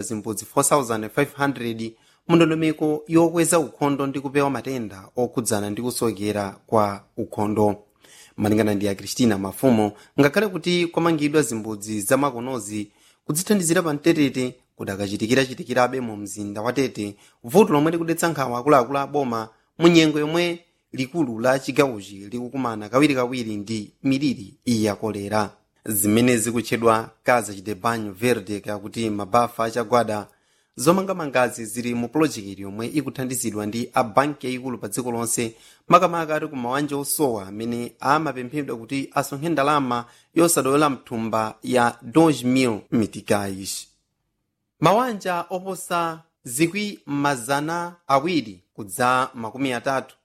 zimbudzi 4500 mundondomeko yokweza ukhondo ndi kupewa matenda okhudzana ndi kusokera kwa ukhondo malingana ndi a kristina mafumo ngakhale kuti kwamangidwa zimbudzi zamakonozi kudzithandizira pa mtetete kudakachitikirachitikirabe mu mzinda wa tete vuto lomwe likudetsa nkhawa akuluakulu a boma mu nyengo yomwe likulu la chigawochi likukumana kawirikawiri ndi miliri ya kolera zimene zikutchedwa kaza chidebanyo verde kakuti mabafa achagwada zomangamangazi zili mu pulojekiti yomwe ikuthandizidwa ndi a banki yayikulu pa dziko lonse makamaka ati ku mawanja osowa amene amapemphedwa kuti asonkhe ndalama yosadoyola mthumba ya 2000 mitikais mawanja oposa zikwi mazana awiri kudza makumi atatu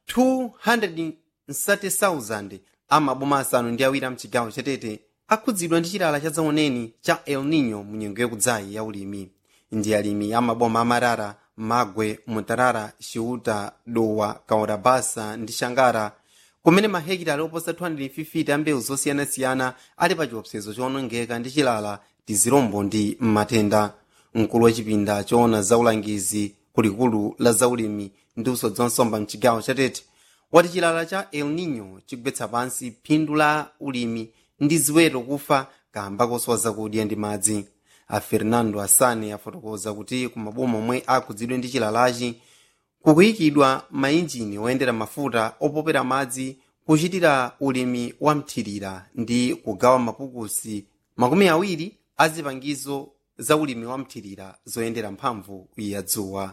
230,000 amaboma asanu ndi awiri amchigawo chatete akhudzidwa ndi chilala cha zaoneni cha el nino mu nyengo yakudzayi ya ulimi ndi alimi amaboma amarara magwe mutarara xiuta dowa kaorabasa ndi xangara kumene mahekitala oposa 250 a mbewu zosiyanasiyana ali pa chiopsezo chowonongeka ndi chilala tizirombo ndi matenda mkulu wa chipinda choona zaulangizi kulikulu la zaulimi ndi usodzi wa nsomba mchigawo chatete wati chilala cha el nino chigwetsa pansi phindu la ulimi ndi ziweto kufa kamba kosowa zakudya ndi madzi a fernando asane afotokoza kuti kumaboma omwe akhudzidwe ndi chilalachi kukuyikidwa mainjini oyendera mafuta opopera madzi kuchitira ulimi wa mthirira ndi kugawa mapukusi makumi awiri a zipangizo za ulimi wa mthirira zoyendera mphamvu ya dzuwa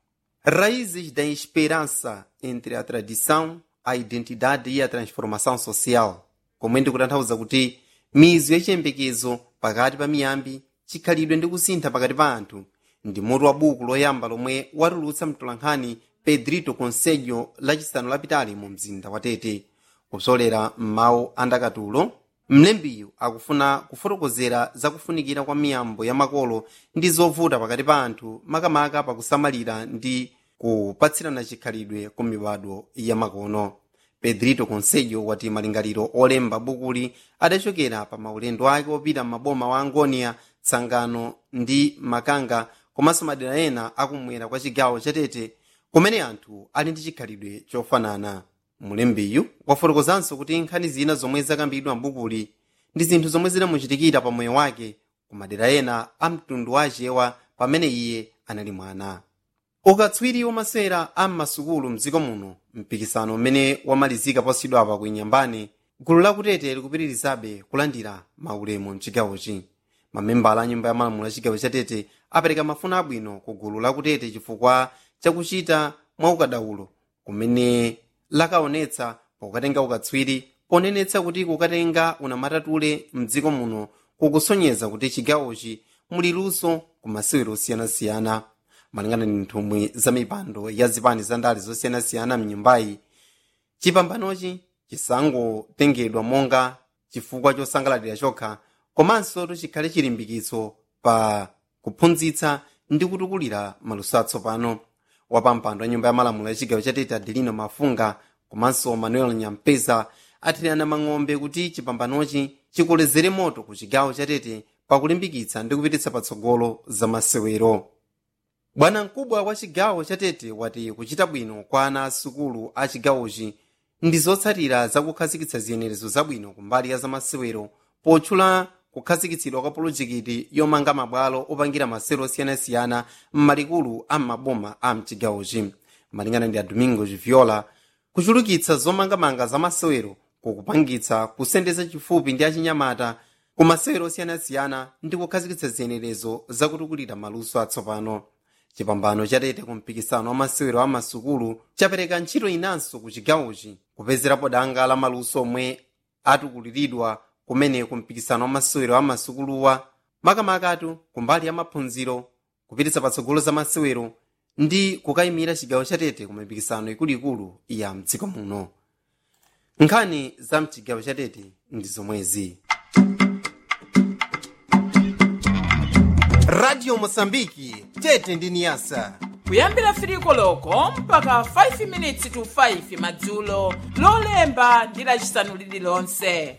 raízes da esperança entre a tradição a identidade e a transformação social komwe ndikutanthauza kuti mizu yachiyembekezo pakati pa miyambi chikhalidwe ndi kusintha pakati pa anthu ndi mutu wa buku loyamba lomwe watulutsa mtolankhani pedrito conselho lachisanu lapitali mu mzinda wa tete kupsolera m'mawu andakatulo mlembiyu akufuna kufotokozera zakufunikira kwa miyambo ya makolo ndi zovuta pakati pa anthu makamaka pakusamalira ndi kupatsirana chikhalidwe ku mibado ya makono pedrito conselho wati malingaliro olemba bukuli adachokera pa maulendo ake opita m'maboma wa angonia tsangano ndi makanga komanso madera ena akumwera kwa chigawo chatete kumene anthu ali ndi chikhalidwe chofanana mulembiyu wafotokozanso kuti nkhani zina zomwe zakambidwa mbukuli ndi zinthu zomwe zinamuchitikira pa moyo wake ku madera ena a mtundu wa achewa pamene iye anali mwana ukatswiri wamasewera a m'masukulu mdziko muno mpikisano umene wamalizika posachedwapa ku inyambane gulu lakutete likupitirizabe kulandira maulemu mchigawochi mamembala a nyumba ya malamulo ya chigawo chatete apereka mafuno abwino ku gulu lakutete chifukwa chakuchita mwaukadaulo kumene lakaonetsa pokatenga ukatswiri ponenetsa kuti kukatenga unamatatule mdziko muno kukusonyeza kuti chigawochi muli luso ku masewero osiyanasiyana malingana ndi nthumwi za mipando ya zipani za ndale zosiyanasiyana mnyumbayi chipambanochi chisangotengedwa monga chifukwa chosangalatira chokha komanso chikhale chilimbikitso pa kuphunzitsa ndi kutukulira maluso atsopano wapampando wa nyumba ya malamulo ya chigawo chatete adelino mafunga komanso manuel nyampeza athirana mang'ombe kuti chipambanochi chikolezere moto ku chigawo chatete pakulimbikitsa ndi kupititsa patsogolo za masewero bwana mkubwa wa chigawo chatete wati kuchita bwino kwa ana asukulu a chigawochi ndi zotsatira zakukhazikitsa ziyenerezo zabwino kumbali ya zamasewero potchula kukhazikitsidwa kwa pulojekiti yomanga mabwalo opangira masewero osiyanasiyana m'malikulu a m'maboma a mchigawochi malingana ndi a domingo viola kuchulukitsa zomangamanga za masewero kukupangitsa kusendeza chifupi ndi achinyamata ku masewero osiyanasiyana ndi kukhazikitsa ziyenerezo zakutukulira maluso atsopano chipambano chatete ku mpikisano wa masewero a masukulu chapereka ntchito inanso ku chigawochi kupezerapo danga la maluso omwe atukuliridwa kumene ku mpikisano wa masewero a masukuluwa makamakatu kumbali ya maphunziro kupititsa patsogolo za masewero ndi kukayimira chigawo chatete ku mipikisano ikuluikulu ya mdziko muno nkhani za mchigawo chatete ndi zomwezi radio mosambiki tete ndi niyasa kuyambira firiko loko mpaka 5 minutes to 5 madzulo lolemba ndi lacisanu lililonse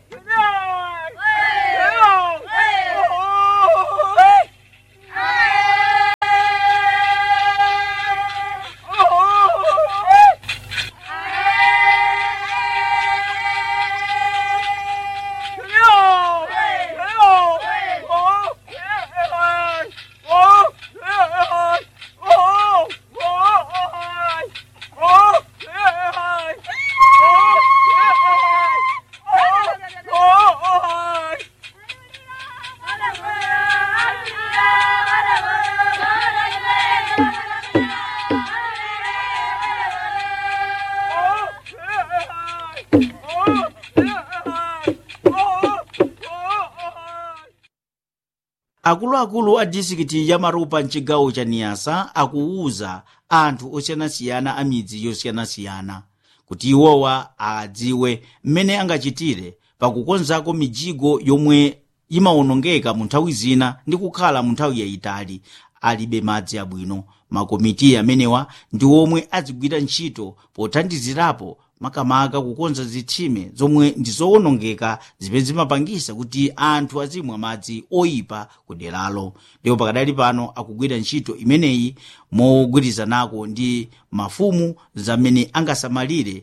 akuluakulu a disikiti ya marupa mchigawo cha niyasa akuwuza anthu osiyanasiyana a midzi yosiyanasiyana kuti iwowa adziwe mmene angachitire pakukonzako mijigo yomwe imawonongeka mu nthawi zina ndi kukhala mu nthawi yayitali alibe madzi abwino makomiti amenewa ndi omwe azigwira ntchito pothandizirapo makamaka kukonza zitsime zomwe ndi zowonongeka zimene zimapangisa kuti anthu azimwa madzi oyipa ku deralo ndipo pakadali pano akugwira ntchito imeneyi mogwirizanako ndi mafumu zamene angasamalire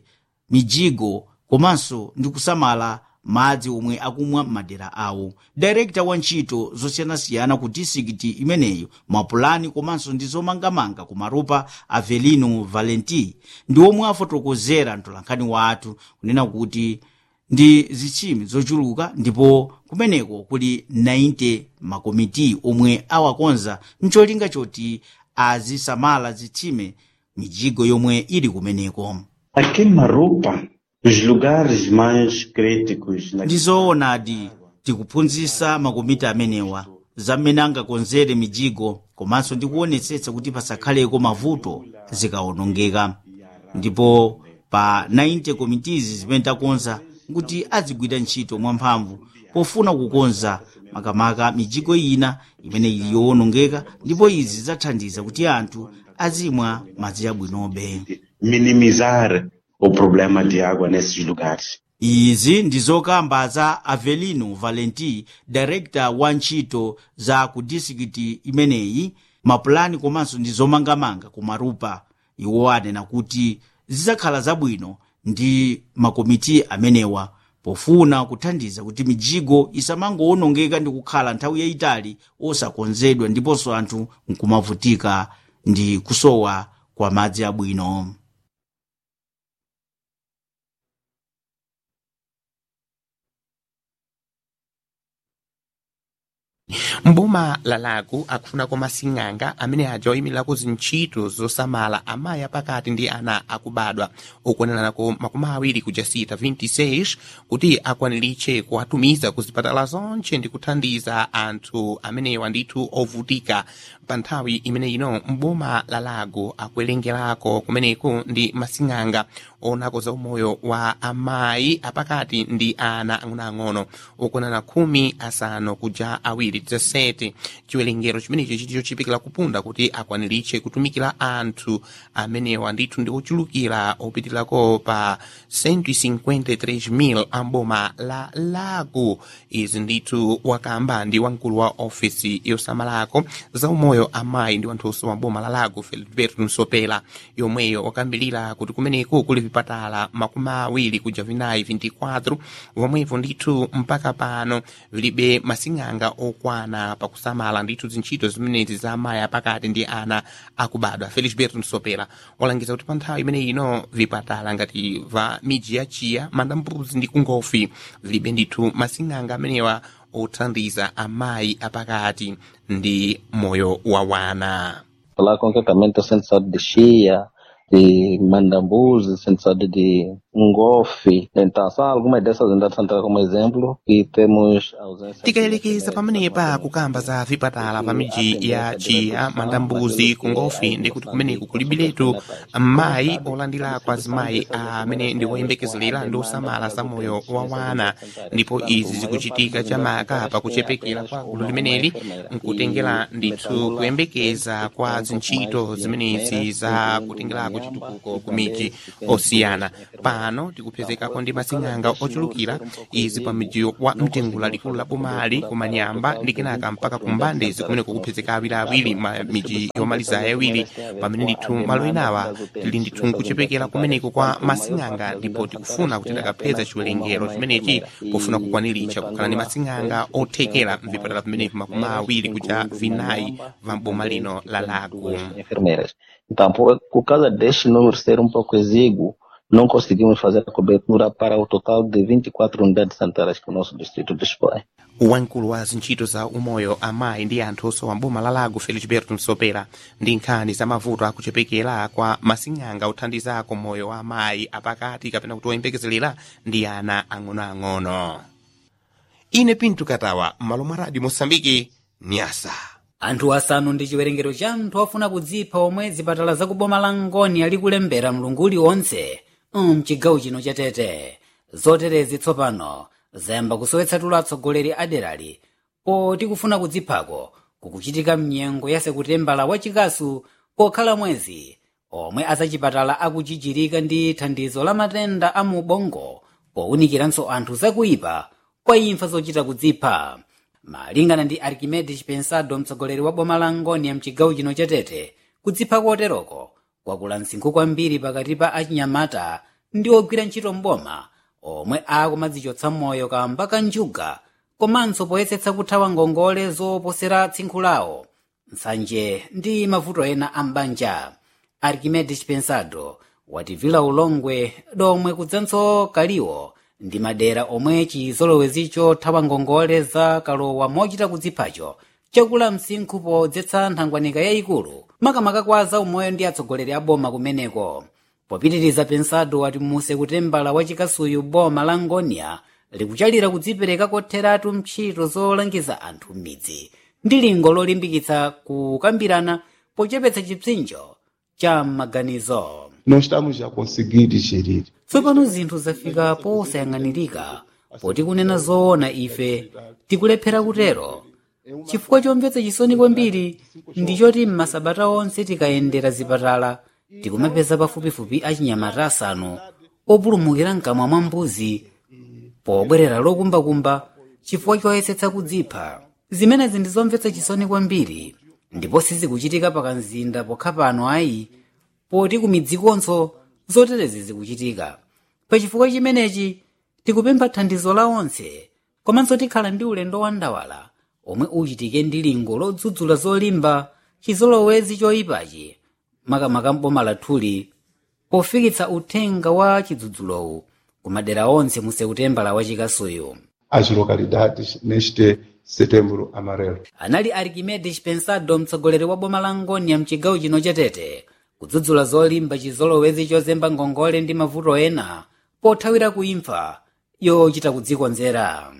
mijigo komanso ndi kusamala madzi omwe akumwa m'madera awo direkta wa ntchito zosiyanasiyana ku disikiti imeneyo mapulani komanso ndi zomangamanga ku marupa avelino valenti ndi omwe afotokozera mtolankhani wathu kunena kuti ndi zitsime zochuluka ndipo kumeneko kuli 90 makomiti omwe awakonza mcholinga choti azisamala zitsime mijigo yomwe ili kumeneko Aqui em Marupa, os lugares mais críticos na ndi zoonadi tikuphunzitsa makomiti amenewa zamene angakonzere mijigo komanso ndi kuonetsetsa kuti pasakhaleko mavuto zikawonongeka ndipo pa 90 committees zimene takonza kuti azigwira ntchito mwamphamvu pofuna kukonza makamaka mijigo ina imene ili yowonongeka ndipo izi zathandiza kuti anthu azimwa madzi abwinobe minimizar o problema de água nesses lugares. izi ndi zokamba za avelino valenti director wa ntchito za ku disikiti imeneyi mapulani komanso ndi zomangamanga ku marupa iwo anena kuti zidzakhala zabwino ndi makomiti amenewa pofuna kuthandiza kuti mijigo isamangowonongeka ndi kukhala nthawi yayitali osakonzedwa ndiponso anthu nkumavutika ndi kusowa kwa madzi abwino mboma la lago akufunako masing'anga amene aja oyimiriraku zintchito zosamala amayi apakati ndi ana akubadwa okwanirako makumi awiri kuja sita 26 kuti akwaniritche kuwatumiza ku zipatala zonche ndi kuthandiza anthu amenewa ndithu ovutika pa nthawi imene ino mboma la lago akuwerengerako kumeneku ndi masing'anga onako za umoyo wa amayi apakati ndi ana ang'onoang'ono okwanana khumi asanu kuja awiri 17 chiwerengero chimenecho chiti chochipikira kupunda kuti akwaniritche kutumikira anthu amenewa ndithu ndi ochulukira opitirako pa 153,000 amboma la lago izi ndithu wakamba ndi wamkulu wa ofisi yosamalako za umoyo amayi ndi wanthunso wa boma la lago feliberto nsopela yomweyo wakambirira kuti kumeneku kuli vipatala makumi awiri kuja vinayi 24 vomwevo ndithu mpaka pano vilibe masing'anga okwana pakusamala ndithu zintchito zimenezi za amayi apakati ndi ana akubadwa felisberto nsopela walangiza kuti pa nthawi imene ino vipatala ngati va miji ya chiya mandambuzi ndi kungofi vilibe ndithu masing'anga amenewa othandiza amayi apakati ndi moyo wa wana Lá concretamente o Centro de Saúde de Chia, de Mandambuzi, Centro de Saúde de Ngofe. Então, são algumas dessas unidades centrais como exemplo e temos a ausência... tikayelekeza pamenepa kukamba za vipatala pa miji ya chiya mandambuzi kungofi ndi kuti kumeneku kulibiletu mayi olandira azimayi amene ndi oyembekezera ndi osamala za moyo wa wana ndipo izi zikuchitika chamaka pakuchepekera kwa gulu limeneli nkutengera ndithu kuyembekeza kwa zintchito zimenezi za kutengerako chitukuko ku miji osiyana pano tikupezekako ndi masing'anga ochulukira izi pa miji wa mtengula likulu la bomali kumanyamba ndi kenaka mpaka kumbandezi kumene kukupezeka awiriawiri ma miji yomaliza ayawiri pamene ndithu malo enawa tili ndithu nkuchepekera kumeneko kwa masing'anga ndipo tikufuna kuti takapeza chiwerengero chimenechi pofuna kukwaniritsa kukhala ndi masing'anga othekera mvipatala pamenepo makumi awiri kuja vinayi va boma lino la lago enfermeiras. Então, por, por causa deste número ser um pouco exíguo, não conseguimos fazer a cobertura para o total de 24 unidades sanitárias que o nosso distrito dispõe. wamkulu wa zintchito za umoyo amayi ndi anthu osowa mboma la lago felisberto msopera ndi nkhani za mavuto akuchepekera kwa masing'anga othandizako moyo wa amayi apakati kapena kuti oyembekezerera ndi ana ang'onoang'ono ine pinto katawa m'malo mwa radio mosambiki nyasa anthu asanu ndi chiwerengero cha anthu ofuna kudzipha omwe zipatala zakuboma la ngoni ali kulembera mlungu uliwonse mchigawo chino cha tete zoterezi tsopano zayamba kusowetsa tulo atsogoleri aderali poti kufuna kudziphako kukuchitika mnyengo ya sekutembala wachikasu pokhala mwezi omwe azachipatala akuchichirika ndi thandizo la matenda a mu bongo powunikiranso anthu zakuipa kwa imfa zochita kudzipha malingana ndi archimedes pensado mtsogoleri wa boma la ngoni ya mchigawo chino cha tete kudzipha koteroko kwakula msinkhu kwambiri pakati pa achinyamata ndi ogwira ntchito mboma omwe akumadzichotsa moyo kamba ka njuga komanso poyesetsa kuthawa ngongole zoposera tsinkhu lawo nsanje ndi mavuto ena a mbanja archimedes pensado wativila ulongwe domwe kudzanso kaliwo ndi madera omwe chizolowezicho thawa ngongole za kalowa mochita kudziphacho chakula msinkhu podzetsa nthangwanika yayikulu makamaka kwa zaumoyo ndi atsogoleri a boma kumeneko popitiriza pensado wati muse kutembala wachikasuyu boma la ngonia likuchalira kudzipereka kotheratu ntchito zolangiza anthu m'midzi ndi lingo lolimbikitsa kukambirana pochepetsa chipsinjo cha maganizo Nós estamos a conseguir digerir. tsopano zinthu zafika posayang'anirika poti kunena zoona ife tikulephera kutero chifukwa chomvetsa chisoni kwambiri ndi choti m'masabata onse tikayendera zipatala tikumapeza pafupifupi achinyamata asanu opulumukira mkamwa mwa mbuzi pobwerera lokumbakumba chifukwa choyesetsa kudzipha zimenezi ndi zomvetsa chisoni kwambiri ndipo sizikuchitika pakamzinda pokha pano ayi poti kumidzikonso zoterezi zikuchitika pachifukwa chimenechi tikupempha thandizo la onse komanso tikhala ndi ulendo wandawala omwe uchitike ndi lingo lodzudzula zolimba chizolowezi choyipachi makamaka mboma lathuli pofikitsa uthenga wa chidzudzulowu kumadera onse musekutembala wachikasuyu As localidades neste setembro amarelo. anali archimedes pensado mtsogoleri wa boma la ngoni ya mchigawo chino cha tete kudzudzula zolimba chizolowezi chozemba ngongole ndi mavuto ena pothawira kuimfa yochita kudzikonzera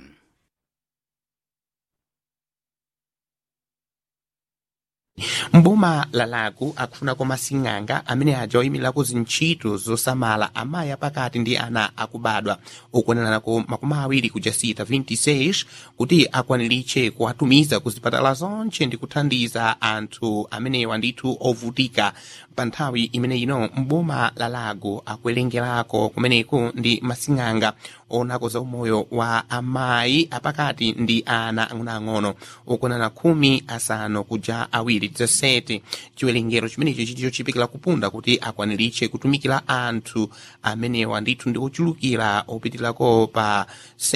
mboma la lago akufunako masing'anga amene aja oyimiriraku zintchito zosamala amayi apakati ndi ana akubadwa okuoneranako makumi awiri kuja sita 26 kuti akwaniritche kuwatumiza ku zipatala zonche ndi kuthandiza anthu amenewa ndithu ovutika pa nthawi imene ino mboma la lago akuwerengerako kumeneko ndi masing'anga onako za umoyo wa amayi apakati ndi ana ang'onoang'ono okuonana khumi asanu kuja awiri 17 chiwerengero chimenecho chiti chochipikira kupunda kuti akwaniritche kutumikira anthu amenewa ndithu ndi ochulukira opitirako pa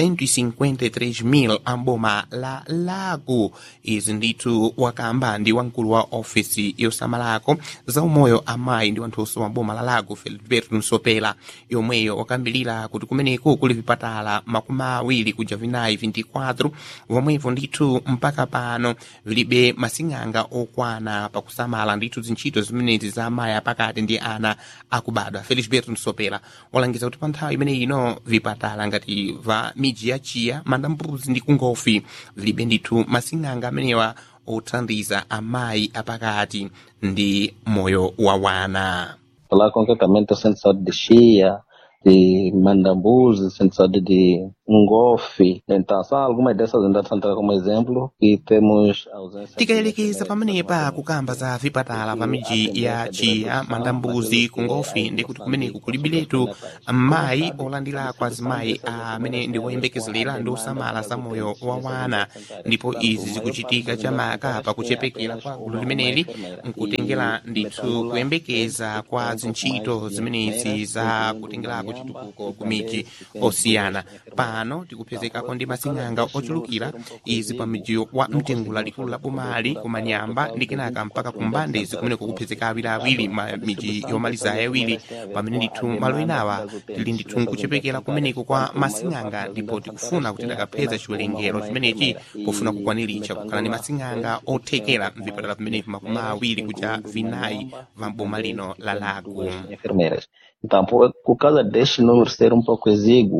153,000 amboma la lago izi ndithu wakamba ndi wamkulu wa ofisi yosamalako za umoyo amayi ndi wanthunso wa boma la lago feliberto nsopela yomweyo wakambirira kuti kumeneko kuli vipatala makumi awiri kuja vinayi 24 vomwevo ndithu mpaka pano vilibe masing'anga okwana pakusamala ndithu zintchito zimenezi za amayi apakati ndi ana akubadwa felisberto nsopela walangiza kuti pa nthawi imene ino vipatala ngati va miji ya chiya mandambuzi ndi kungofi vilibe ndithu masing'anga amenewa othandiza amayi apakati ndi moyo wa wana Falar concretamente o centro de saúde de Chia, de Mandambuzi, centro de saúde de Ngofe. Então, são algumas dessas unidades centrais como exemplo e temos ausência... tikayelekeza pamenepa kukamba za vipatala pa miji ya chiya mandambuzi kungofi ndi kuti kumeneku kulibiletu mayi olandira kwa zimayi amene ndi woyembekezerera ndi osamala za moyo wa wana ndipo izi zikuchitika chamaka pakuchepekera kwa gulu limeneli nkutengera ndithu kuyembekeza kwa zintchito zimenezi za kutengerako chitukuko ku miji osiyana pano tikupezekako ndi masing'anga ochulukira izi pa miji wa mtengula likulu la bomali kumanyamba ndi kenaka mpaka kumbande zikumeneko kupezeka awiriawiri ma miji yomaliza yawiri pamene ndithu malo enawa tili ndithu nkuchepekera kumeneko kwa masing'anga ndipo tikufuna kuti takapeza chiwerengero chimenechi pofuna kukwaniritsa kukhala ndi masing'anga othekera mvipatala pamenepo makumi awiri kuja vinayi va boma lino la lago enfermeiras. Então, por, por causa deste número ser um pouco exíguo,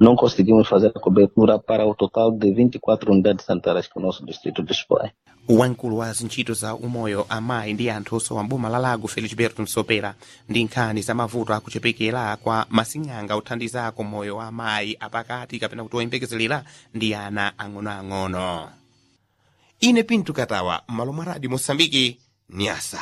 não conseguimos fazer a cobertura para o total de 24 unidades sanitárias que o nosso distrito dispõe. wamkulu wa zintchito za umoyo amayi ndi anthu osowa mboma la lago felisberto msopera ndi nkhani za mavuto akuchepekera kwa masing'anga othandizako moyo wa amayi apakati kapena kuti oyembekezerera ndi ana ang'onoang'ono ine pinto katawa m'malo mwa radio mosambiki nyasa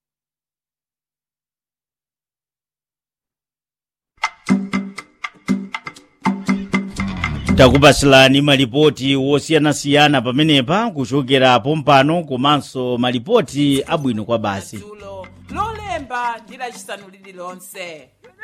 takupasilani malipoti wosiyanasiyana pamenepa kuchokera pompano komanso malipoti abwino kwa basi madzulo lolemba ndi lacisanu lililonse